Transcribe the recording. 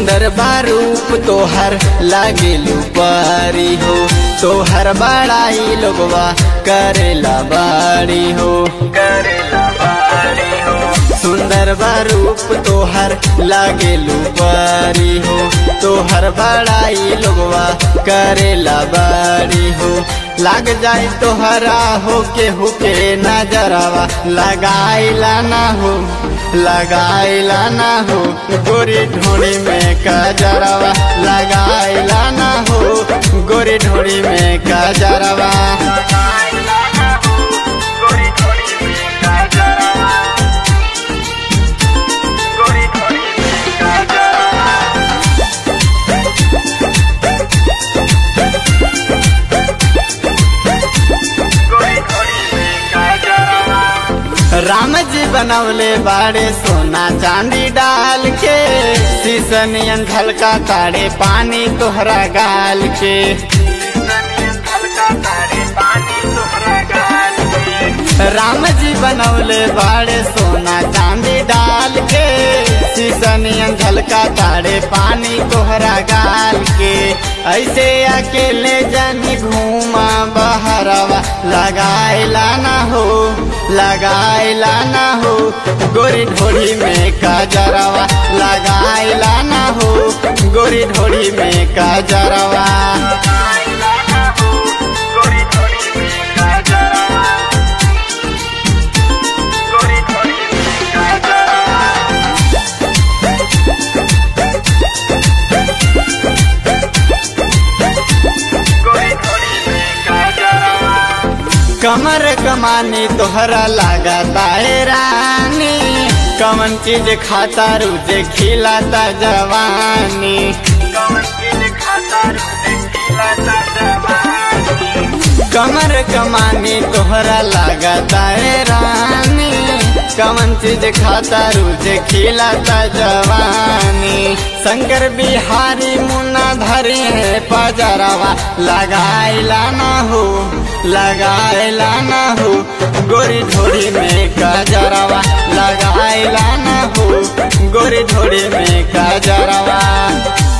सुंदर बारूप तोहर लागेलू पारी हो तोहर बड़ाई लोगवा करेला बाड़ी हो करेला बाड़ी हो सुंदर बारूप तोहर लागेलू पारी हो तोहर बड़ाई लोगवा करेला बाड़ी हो लाग जाए तोहरा हो के हुके नजरवा लगाइला ना हो लगाइला ना हो गोरी ढोड़ी में कजरवा लगाइला ना हो गोरी ढोड़ी में कजरवा राम जी बनवले बाड़े सोना चांदी डाल के शीशनियन झलका ताड़े पानी तोहरा गाल के राम जी बनवले बाड़े सोना चांदी डाल के शीशनियन झलका ताड़े पानी तोहरा गाल के ऐसे अकेले जनी घूमा बहरवा लगाइला ना हो लगाइला ना हो गोरी ढोड़ी में काजरवा लगाइला ना हो गोरी ढोड़ी में काजरवा कमर कमानी तोहरा लागता है रानी कमन चीज खाता रुझे खिलाता जवानी कमर कमानी तोहरा लागता है रानी कमन चीज खाता रुझे खिलाता जवानी शंकर बिहारी मुन्ना धरी है पजरवा लगाइला ना हो लगाइला ना हो गोरी ढोड़ी में कजरवा लगाइला ना हो गोरी ढोड़ी में कजरवा